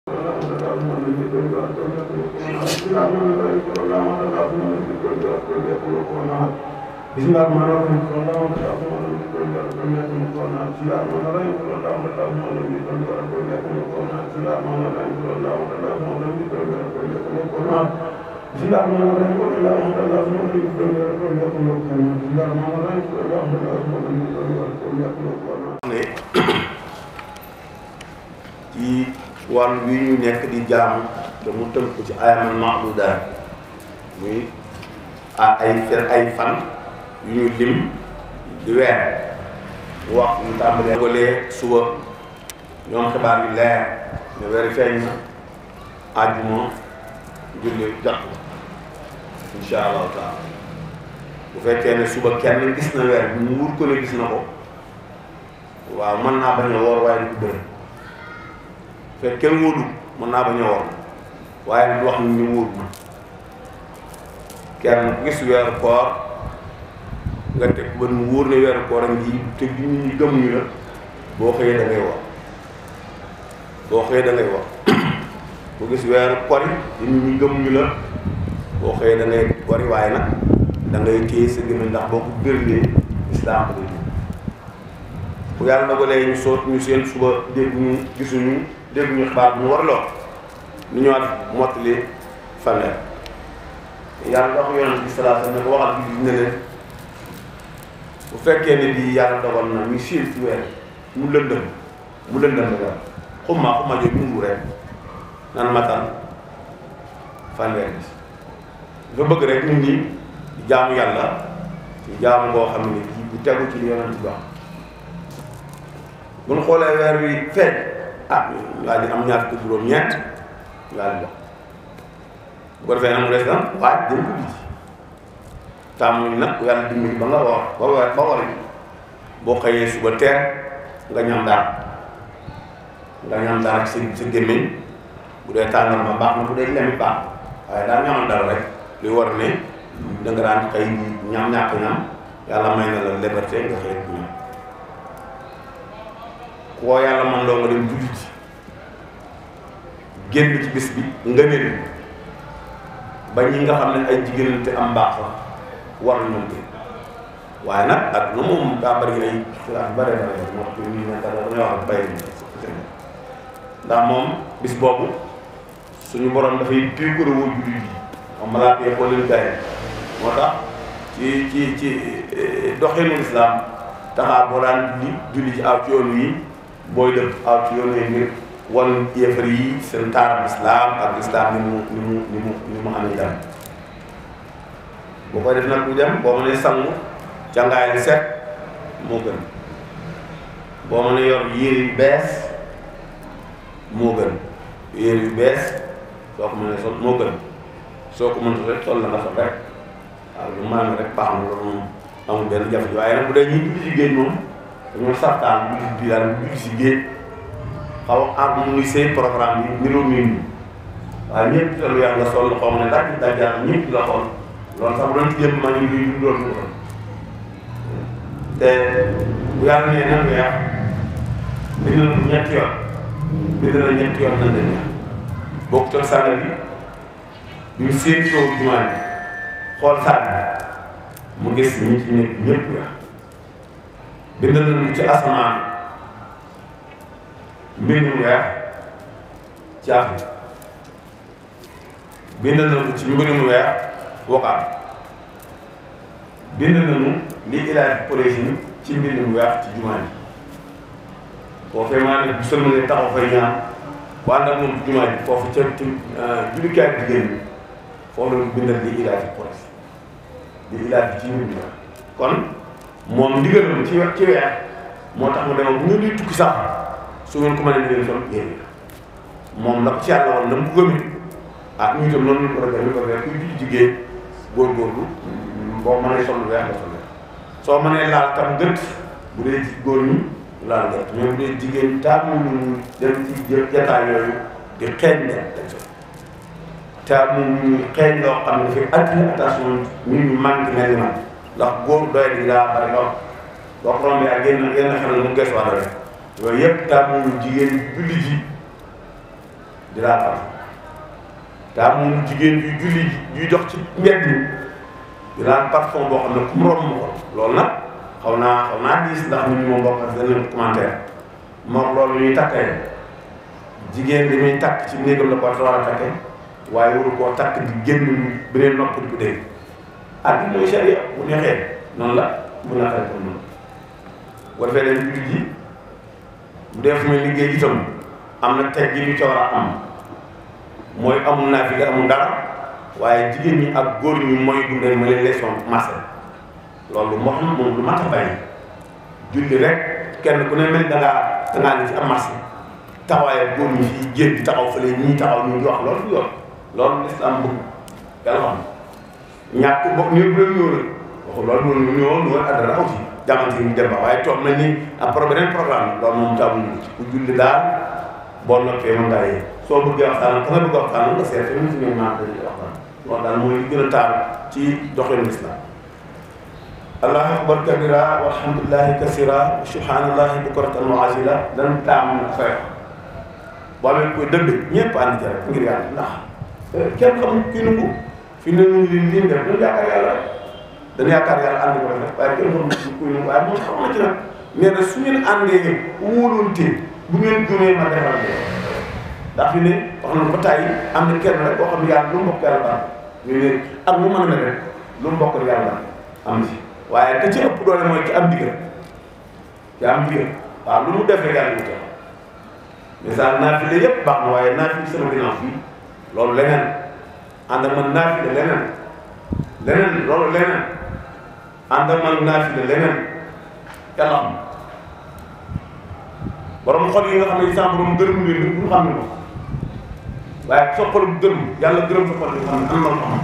ne ci wàll wi ñu nekk di jaamu te mu tënk ko ci ayamal mahdudaat muy ah ay fer ay fan yu ñu lim di weer mu wax ñu tàmbalee walee suba ñoom xibaar yi leer ne weer feeñ na àjjuma julli jot insha allahu taala bu fekkee ne suba kenn gis na weer bi mu wur ko ne gis na ko waaw mën naa bañ a woor waaye du bëri fekk kenn wóodu mën naa bañ a woor waaye du wax ni ñu wóodu na kenn ku gis weeru koor nga teg ba mu wóor ne weeru koor ak ngi te nit ñi gëmuñu la boo xëyee da ngay woor boo xëyee da ngay woor ku gis weeru kori te nit ñi gëmuñu la boo xëyee da ngay kori waaye nag da ngay téye sa gémmiñ ndax boo ko bërlee islaam ko day bu yàlla dogalee ñu soot ñu seen suba dégg ñu gisuñu dégg ñu xibaar bu ñu war loo ñu ñëwaat mottali fanweer yàlla dox yonent bi salaatu ne ko waxal bi ne leen bu fekkee ne bii yàlla dogal na ñu siin ci weer mu lëndëm mu lëndëm la xumma xumma jooju mu rek nan matal fanweer bi dafa bëgg rek nit ñi di jaamu yàlla ci jaamu ngoo xam ne kii bu tegu ci yonent bi wax bu ñu xoolee weer wi feeñ ah ñu daal di am ñaar fukki juróom ñeent ñu daal di wax bu ko defee nag mu des nag waaj dem ko ji tàmmuñ nag yàlla dimbali ba nga war ba war ba war boo xëyee suba teel nga ñam daal nga ñam daal sa sa gémmiñ bu dee tàngal ma baax na bu dee lemi baax waaye daal ñamal dal rek luy war ne da nga daan xëy ñam ñàkk ñam yàlla may na la liberté nga xëy ñam koo yàlla man loo nga dem julli ci génn ci bis bi nga ne ba ñi nga xam ne ay jigéen te am mbaax la war nañoo génn waaye nag ak lu moom daa bëri ay xilaaf yu bare bare moo tax ñu ne dara dañoo wax bay ndax moom bis boobu suñu borom dafay piikure woo julli yi moom malaaka yi xoolil gaye moo tax ci ci ci doxinu islam taxaar boo daan julli julli ci aw ci yoon yi booy dëpp aw ci yoon yi ngir wan yéefar yi seen taaram islam ak islam ni mu ni mu ni mu ni mu amee dara boo koy def nag bu dem boo mënee sangu càngaay li set moo gën boo mënee yor yére yu bees moo gën yére yu bees soo ko mënee sol moo gën soo ko mënta rek sol la nga sol rek waaw lu maanaam rek baax na loolu moom amul benn jafe waaye nag bu dee ñuy julli ci géej moom dañoo sartaan julli bi daal julli ci géej xaw a am mu ngi seen programme bi niroo miin bi waaye ñëpp te lu yàlla nga sol xaw ma ne daj dajaan ñëpp la xool loolu sax bu doon ci jëm maa ngi luy loolu mu ko te bu yàlla nee nan weex bind na ñetti yoon bind na ñetti yoon nan la weex bokk toog sànga bi bi mu seen toog jumaa bi xool sànni mu gis ñi ci nekk ñëpp weex bind nañu ci asamaan mbindum weex ci Afrique bind nañu ci mbindum weex wokkaam bind nañu li ilaaj projet ci mbindum weex ci jumaa ji boo fee maa ne bu sëlmalee taxaw fay ñaan bu ànd ak moom ci jumaa ji foofu ca ci jullikaay bi jigéen bi foofu la bindal li ilaaj projet li ilaaj ci mbindum weex kon moom ndigalam ci ci weer moo tax mu demoon bu ñu di tukki sax su ngeen ko mënee ngeen sol yéen moom la ko ci yàlla woon na mu ko gëmee ah ñu itam noonu ñu ko defee ñu ko defee kuy julli jigéen góorgóorlu boo mënee sol weex nga sol weex soo mënee laal tam gët bu dee ci góor ñi laal gët mais bu dee jigéen taamu ñu dem ci jataay yooyu di xeeñ leen dañ sol taamu ñu xeeñ loo xam ne dafay attiré attention nit ñu manqué mel ni man ndax góor doy di daa bari lool boo ko rombee ak yenn yenn xel mu gëstu waat rek yooyu yëpp taamu jigéen julli ji di laal parfum te amul jigéen yu julli yuy dox ci mbedd mi di laal parfum boo xam ne ku mu romb ko loolu nag xaw naa xaw naa diis ndax ñun moom bokk ak benn commentaire moom loolu ñuy takkee jigéen bi muy takk ci néegam la ko war a takkee waaye waru koo takk di génn beneen nopp di ko dégg ah bi mooy sharia bu neexee noonu la bu naqaree comme noonu bu defee dañu jullit ji bu dee fu muy liggéey itam am na teg gi ñu ca war a am mooy amul naa fi amul dara waaye jigéen ñi ak góor ñi mooy dundee ma leen leçon marché loolu moo xam moom lu mat a bàyyi julli rek kenn ku ne mel da ngaa da ngaa ne ci am marché taxawaaye góor ñi fii jéem di taxaw fële ñii taxaw ñu di wax loolu du yoon loolu lislaam bëgg yàlla xam ñàkk bokk ñëw bu leen ñëw rek waxu loolu noonu ñëwoon ñu woon addara aw ci jamante ñu dem ba waaye toog nañ ni am pro beneen programme loolu moom taamuñu ci ku julli daal boo noppee mën ngaa yee soo bëggee waxtaan ka nga bëgg waxtaan nga seet ñu si ngeen maa dañuy waxtaan loolu daal mooy li gën a taal ci doxalin lislaam allahu akbar kabira walhamdulillahi kasira wa subhanallahi bukratan wa asila dan taam na fay boo amee koy dëgg ñëpp ànd ci rek ngir yàlla ndax kenn xamul kii nungu fi ne ñu li liñ def dañu yaakaar yàlla rek dañu yaakaar yàlla ànd ko def waaye kenn xamul kuy nungu waaye moom xam na ci nag nee na su ngeen àndee wóolonte bu ngeen gëmee ma defal leen ndax fi ne wax nañu ba tàyyi am na kenn rek koo xam ne yàlla lu mu bokk yàlla baax ñu ne ak mu mën a mel rek lu mu bokk yàlla baax am si waaye ka ci ëpp doole mooy ci am digal ci am digal waaw lu mu def rek yàlla ñu tax misaal naafile yëpp baax na waaye naafile sama ginnaaw fii loolu leneen ànd ak man naafile leneen leneen loolu leneen ànd ak man naafile leneen yàlla xam borom xol yi nga xam ne sa borom gërëm leen bu xam ne ko waaye sa xol bu gërëm yàlla gërëm sa xol bi xam ne am na lu xam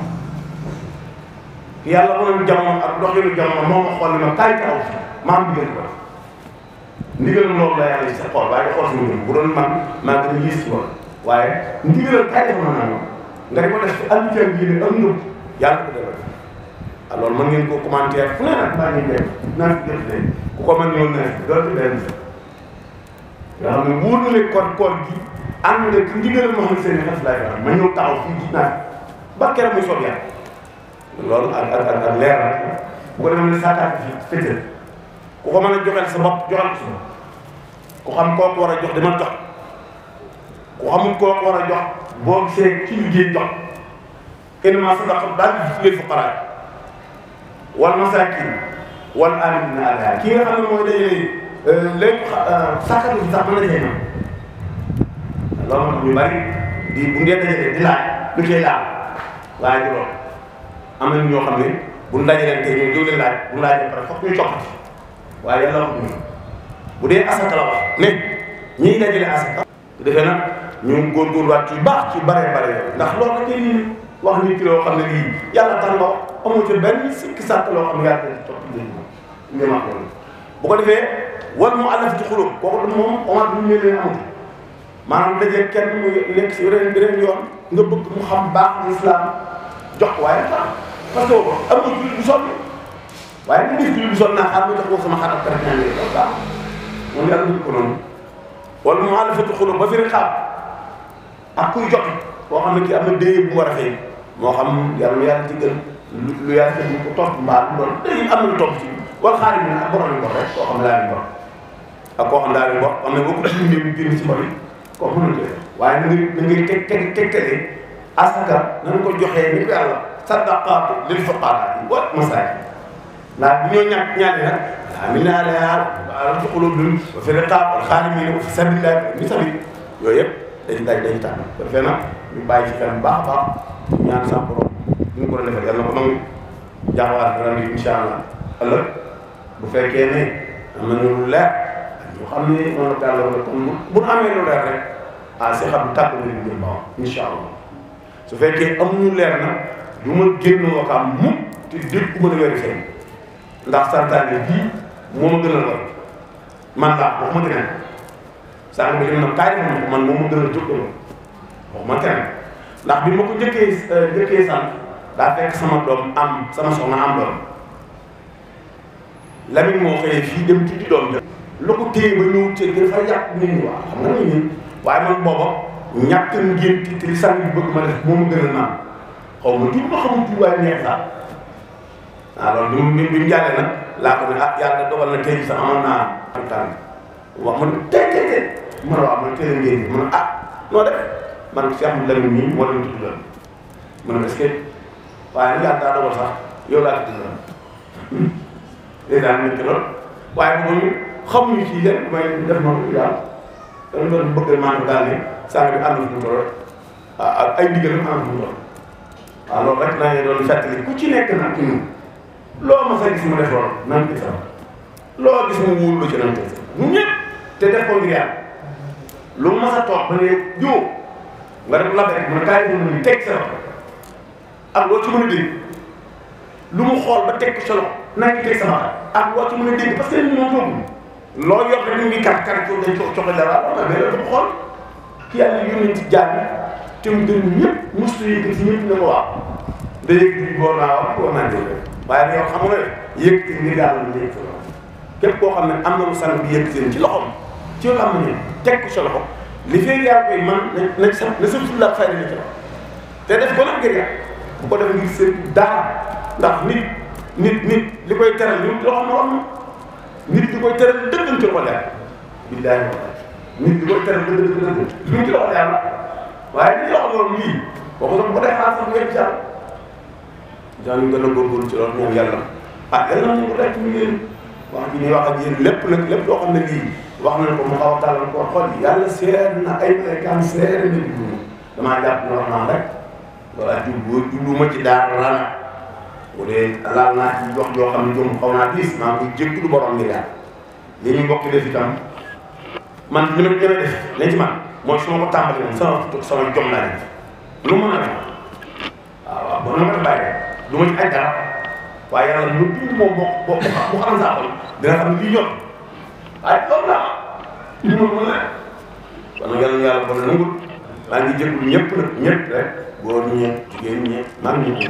yàlla mënoon jamono ak doxinu jamono moo ma xool ni ma kaay taxaw ma am digal ko ndigal loolu la yàlla ci sa xol waaye xool suñu bu doon man maa ngi gis ci loolu waaye ndigalal kaay def ma naa nga di ko def ci albitan yi ne am ngëb yàlla ko defal ah loolu mën ngeen ko commentaire fu ne nag maa ngi def naa fi def de ku ko mën ñëw na loolu benn nga xam ne wóor na leen kon koor gi ànd nga ci ndigalal Muhammad seen xas laay wax ma ñëw taxaw fii gis naa ba keroog muy soob yàlla loolu ak ak ak leer na bu ko defee ne saakaat fi féetal ku ko mën a joxeel sa bopp joxal ko ku xam kooku war a jox dama jox ku xamul kooku war a jox boo gisee ci liggéey jox innama sadaqa daal di lil fuqaraa wal masaakin wal aamiliina alayhaa ki nga xam ne mooy dajale léegi sàkkatu bi sax mën na cee ñëw loolu moo tax ñu bari di bu ngeen dajalee di laaj lu cay laal waaye du loolu am na ñoo xam ne bu ñu dajalee tey ñoom jóg leen laaj bu ñu laajee pare foog ñu coppati waaye yàlla wax ñu bu dee asaka la wax ne ñiy dajale asaka su defee nag ñu góorgóorluwaat ci baax ci bare bare yooyu ndax loolu la koy nii wax nit ki loo xam ne lii yàlla tax nga wax amoo ci benn sikki sàkk loo xam ne yàlla dañ topp dégg nga wax loolu bu ko defee wal mu àllaf ci xulóom kooku moom omar bu ñu leen amul maanaam dajee kenn mu nekk si yeneen beneen yoon nga bëgg mu xam baax islam jox waaye tax parce que am nga jullit bu sonn waaye mu gis jullit bu sonn naa xaar ma jox ko sama xarit ak ñaan yi loolu baax moom yàlla duñ ko noonu wala mu àllafati xulóom ba fi rek xaar ak kuy jot koo xam ne kii am na déye bu mu war a fay moo xam yàlla yàlla jëggal lu lu yàlla fekk ñu ko topp mbaa lu doon day am na lu topp ci wala xaalis bi ak borom yi bor rek koo xam ne laa leen bor ak koo xam daa leen bor xam ne boo ko dundee mu génn ci bor yi kooku mënul jël waaye na ngay na ngay teg teg tegtalee asaka nañ ko joxee ni ko yàlla sadaqaatu lil fuqaraa wa masaakin ndax bu ñoo ñàkk ñaari nag amina alayha ala fi qulubihim wa fi riqaab wal ghaarimiin wa fi sabiilillaahi ni sabiil yooyu yëpp dañ dañ dañu tànn ko defee nag ñu bàyyi ci xel bu baax a baax ñaan sa borom ñu ko doon defal yàlla na ko nangu jaaxawaat ren bi incha allah ëllëg bu fekkee ne am nañu lu leer ñu xam ne noonu la yàlla wala kon bu nu amee lu leer rek ah si xam tàgg na ñu jëm baax incha allah su fekkee amuñu leer na du ma génn wakaam mu te dégg ku mën a vérifié ndax santaane bii moo ma gënal lool man laa waxuma keneen sànq bi li mu ne kaay def ko man moo ma gënal jóg waxuma keneen ndax bi ma ko njëkkee njëkkee sant daa fekk sama doom am sama soxna am doom Lamine moo xëyee fii dem ci di doom ja lu ko téye ba ñëw ci dafa yàq nit ñi waaw xam nga nit ñi waaye man booba ñàkk ngénti te li sang bi bëgg ma def moo ma gën a naan xaw ma tuuti ma xamul tuuti waaye neex sax waaw loolu bi mu bi mu jàllee nag laa ko ne ah yàlla dogal na tey sax amoon naa am tànn wax ma ne tey tey tey ma ne waaw man tey la ngénti ma ne ah noo def man Cheikh Mouhamadou Lamine nii moo leen tudd la ma ne est-ce que waaye nag yàlla daa dogal sax yow laa tudd la dèjà ñu lool waaye boobu ñu xamuñu ci yéen may def noonu yàlla dama doon bëgg maanaam daal ne saa bi ànd fu mu toll ak ay ndigalam ànd fu mu toll waaw loolu rek naa ngi doon fàttali ku ci nekk nag ci ñun loo ma sa gis mu def loolu nan ko sax loo gis mu wóor lu ci nan ko sax ñun ñëpp te def ko ngir yàlla lu ma sa toog ba ne jiw nga def la rek mu ne kaay mu ne teg sa loxo ak loo ci mën a dégg lu mu xool ba teg ko sa loxo naa ngi teg sama ak loo ci mën a dégg parce que ñun ñoo loo yor rek ñu ngi kàr kàr ko dañ ko coxo dara waaw mais loolu dafa xool ki yàlla yónnee ci jaar te mu gën ñëpp mustu yëkkati ci ñëpp ne ko waaw da yëkkati boo naa wax boo naa dégg waaye nag yow xam nga ne yëkkati ngir yàlla ñu yëkkati loxo képp koo xam ne am na lu sang bi yëkkati ci loxom ci loolu am na teg ko sa loxo li fee yaa koy man na na sa na sa fulla fayda na ci loxo te def ko nag ngir yàlla bu ko def ngir seen dara ndax nit nit nit li koy teral ñu loxo na wax nit di koy teral dëgg ci ko leer billahi nit di koy teral dëgg dëgg dëgg ñu ci loxo yàlla waaye li loxo loolu lii boo ko doon ko dee xaar sax ngeen ci yàlla daan ñu gën a góorgóorlu ci loolu ñoom yàlla ah yàlla nañu ko rek ñu ngeen wax ji ñuy wax ak yéen lépp nag lépp loo xam ne lii wax nañ ko mu xaw a tàllal ko xool yi yàlla seer na ay maykaan seer na di dund damaa jàpp ne wax naa rek wala jublu jublu ma ci daara rana bu dee laal naa ci wax joo xam ne jom xaw naa diis maa ngi koy jégalu borom ngir yàlla li ñu mbokk def itam man li ma li may def lañ ci man mooy su ma ko tàmbali moom sama sama jom laa def lu mën a def waaw waaw ba ma ko bàyyi du ma ci ay dara waaye yàlla lu bind moom boo boo bu xam saa xol dina xam ne lii ñor waaye loolu la li ma mën a kon nag yàlla yàlla bon nangul maa ngi jégalu ñëpp nag ñëpp rek góor ñeeg jigéen ñeeg maa ngi ñëpp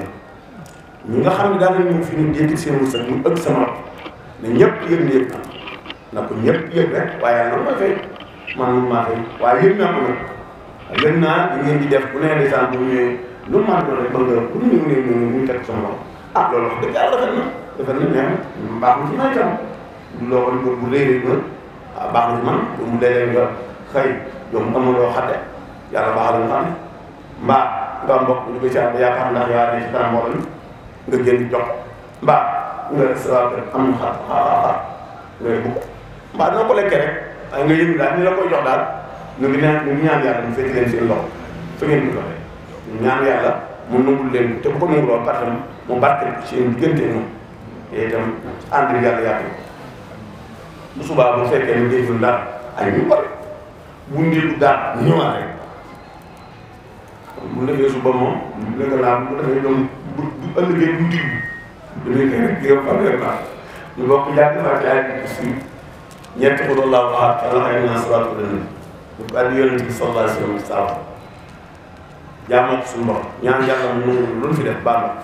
ñi nga xam ne daal nañ ñëw fi ñu dégg seen wërsëg mu ëpp sama loxo ne ñëpp yëg na yëg na na ko ñëpp yëg rek waaye yàlla mooy fay man maa fay waaye yëg naa ko nag yëg naa di ngeen di def bu nee desaan bu ñëwee lu maa doon rek bëgg bu ñu ñëw ne ñu teg sama loxo ah loolu wax dëgg yàlla rafet na rafet na mais baax na ci may tam du loo ko bu bu réeré na ah baax na ci man bu mu léeg-léeg nga xëy yow mu amul loo xate yàlla baaxal nga xam ne mbaa nga am mbokk ñu koy ci am yaakaar ndax yaa ne ci kanam mbooloo nga génn jox mbaa nga sa waa kër am na xar xar xar ngay bugg mbaa dina ko lekkee rek waaye nga yëg daal ni la koy jox daal ñu ngi ñaan ñu ngi ñaan yàlla mu fekk leen seen loxo fa ngeen ko joxee ñu ñaan yàlla mu nangul leen te bu ko nanguloo parce que mu barkeel seen diggante moom te itam ànd bi yàlla yàgg bu subaa bu fekkee ne déggul daal ay ñu war bu ndilu daal ñëwaat rek bu defee suba moom léegi laa bu defee ñoom bu bu ëllëgee bu digg damay koy rek yow xam nga baax ñu bokk jàpp fa ci ay si ñetti ko doon laa wax yàlla xëy na salaatu dana ñu ko addi yonent bi sallallahu alayhi wa sallam jaamoo ko suñu bopp ñaan yàlla mu nangu lu fi def baax na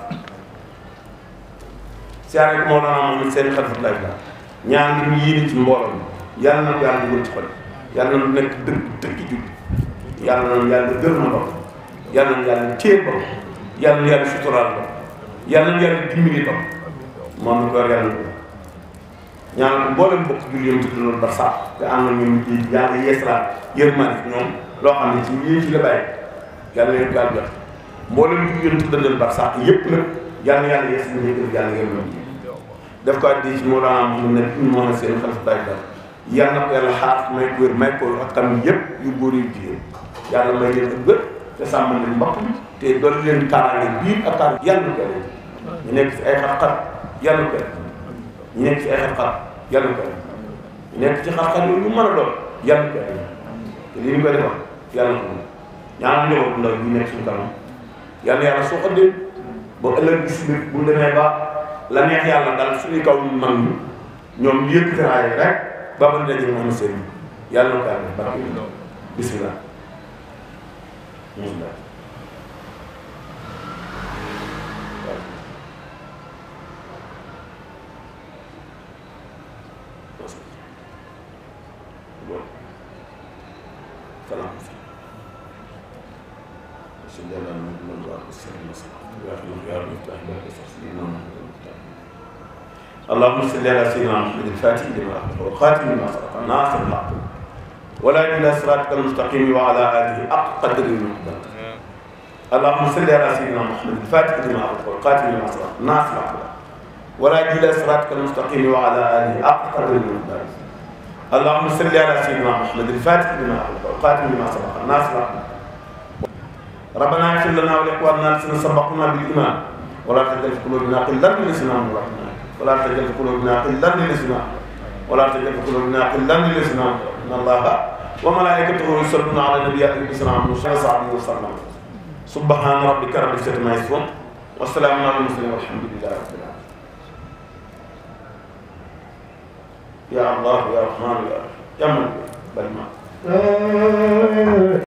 siyaare ko moo daan am seen xalifa lay la ñaan li ñu yéene ci mbooloo mi yàlla na ko yàlla dugal ci xol yàlla na nekk dëgg dëgg jub yàlla na yàlla gër na bopp yàlla na yàlla téye bopp yàlla na yàlla suturaal bopp yàlla na yàlla dimbali bopp moom mi ko war yàlla ko ñaan ko mboolem bokk julli yam tudd loolu ba sax te am na ñoom ci yàlla yeesalaat yërmande ñoom loo xam ne ci yéen ci la bàyyi yàlla na leen ko yàlla jox mboolem julli yam tudd leen ba sax yëpp nag yàlla na yàlla yees na yëkkër yàlla yërmande def ko addi ci moo daan mu ne ñu moo na seen xalifa bàyyi daal yàlla na ko yàlla xaar may ko wér may ko ak tamit yëpp yu góor yu jigéen yàlla may leen ak wér te sàmm leen mbokk bi te doon leen kaaraange biir ak kaar yàlla ko ñu nekk ci ay xat-xat yàlla ko ñu nekk ci ay xat-xat yàlla ko ñu nekk ci xat-xat yooyu lu mën a doon yàlla ko te li ñu koy defal yàlla ko ñaanal njaboot ndaw ñu nekk suñu kanam yàlla yàlla soo xëddee ba ëllëg gis bi bu ñu demee ba la neex yàlla dal suñuy kaw ñu mag ñi ñoom ñu yëkk teraay rek ba ba daje mu am seen yàlla na ko yàlla barke bismillah bismillah salaam صل على محمد وعلى وسلم يا اخي يا رب افتح باب سيدنا محمد اللهم صل على سيدنا محمد الفاتح لما أخبر والخاتم لما سبق ناصر الحق ولا إلى صراطك المستقيم وعلى آله حق قدر المقدار اللهم صل على سيدنا محمد الفاتح لما أخبر والخاتم لما سبق ناصر الحق ولا إلى صراطك المستقيم وعلى آله حق قدر المقدار اللهم صل على سيدنا محمد الفاتح لما أخبر والخاتم لما سبق ناصر الحق ربنا اغفر لنا ولإخواننا الذين سبقونا بالإيمان ولا تجعل في قلوبنا غلا للذين آمنوا ولا تجعل في قلوبنا غلا للذين ولا تجعل في قلوبنا غلا للذين ان الله وملائكته يصلون على النبي عليه الصلاه والسلام وسلم سبحان ربك رب العزه عما يصفون والسلام على المرسلين والحمد لله رب العالمين يا الله يا رحمن يا رحيم يا من بل ما